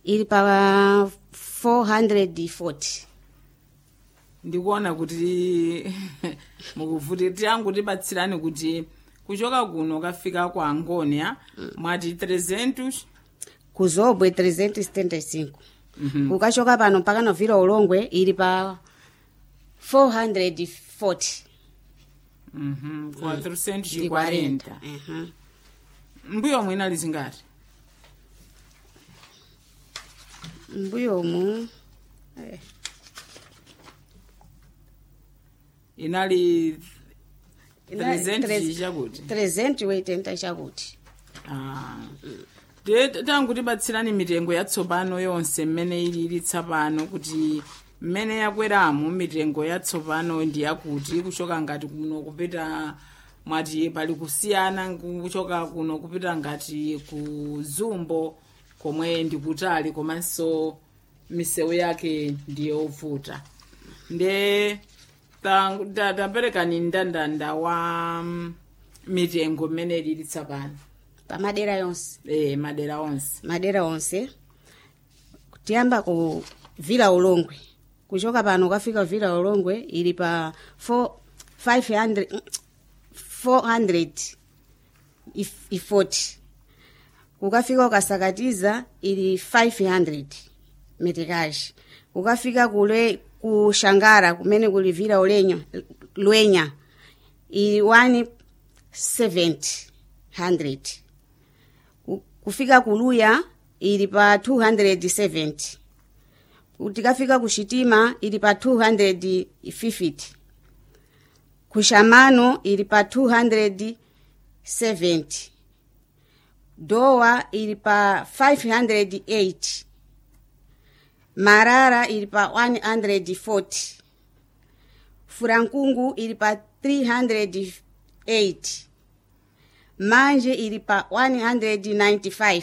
ili pa 440 ndikuona kuti mukuvuti tiyangu tibatsirani kuti kuchoka kuno kafika kwa angonia mwati 300 kuzobwe 375 kukachoka pano mpaka novira ulongwe ili pa 440 Mhm, kwa 340 ndi 40 Mhm. mbuyo omwe inali zingati mbuyomu eh, inali Inali 300 tres- chakuti 380 chakuti Ah. ndiye tangu tibatsirani mitengo yatsopano yonse mmene ili ili tsapano kuti mmene yakweramo mitengo yatsopano ndi yakuti kuchoka ngati kuno kupita mwati pali kusiyana kuchoka kuno kupita ngati ku zumbo komwe ndikutali komanso misewu yake ndiyovuta nde ta- ta- taperekani mndandanda wa mm, mitengo mmene ili tsapano pamadera yonse eh madera onse madera onse tiyamba ku vila ulongwe kuchoka pano ukafika vila ulongwe ili pa 4 500 400 if- ifoti ukafika ukasakatiza ili 500 metekashi ukafika kule ku shangara kumene kuli vila ulenyo lwenya ili 170 Ku- kufika kuluya ili pa 270 tikafika kuxitima ili pa 250 kuxamano ili pa 270 dowa ili pa 508 marara ili pa 140 furankungu ili pa 308 manje ili pa 195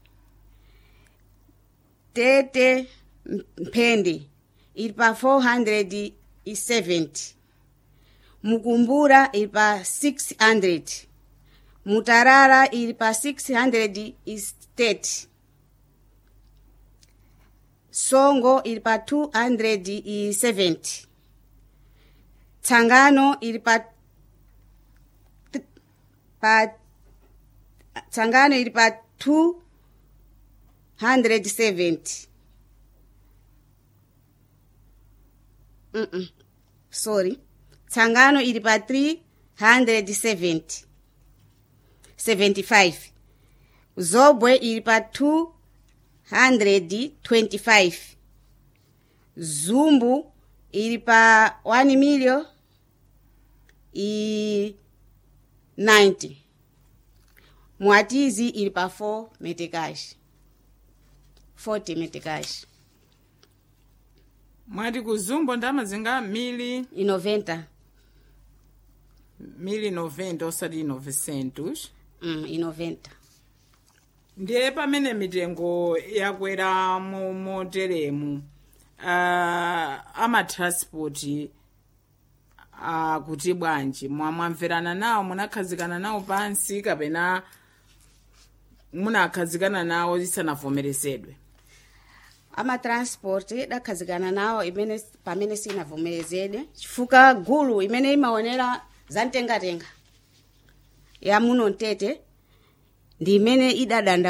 tete mphende ili pa 470 mukumbura ili pa 600 mutarara ili pa 630 songo ili pa 270 tsangano ili pa pa tsangano ili pa 270 mm -mm. sorry tsangano ili pa 370 75 zobwe ili pa 225 zumbu ili pa 1 million i 90 mwatizi ili pa 4 metekashi 40 metekashi mwati kuzumbo ndamazinga mili i 90 mili 90 osati 900 mm, i 90 ndiye pamene mitengo yakwera mo- moteremu uh, amatranspoti akuti bwanji Mwa- mwamverana nawo munakhazikana nawo pansi kapena munakhazikana nawo isanavomerezedwe amatransport dakhazikana nawo imene pamene sinavomerezedwe chifukwa gulu imene imaonera zamtengatenga ya muno mtete ndi imene idadanda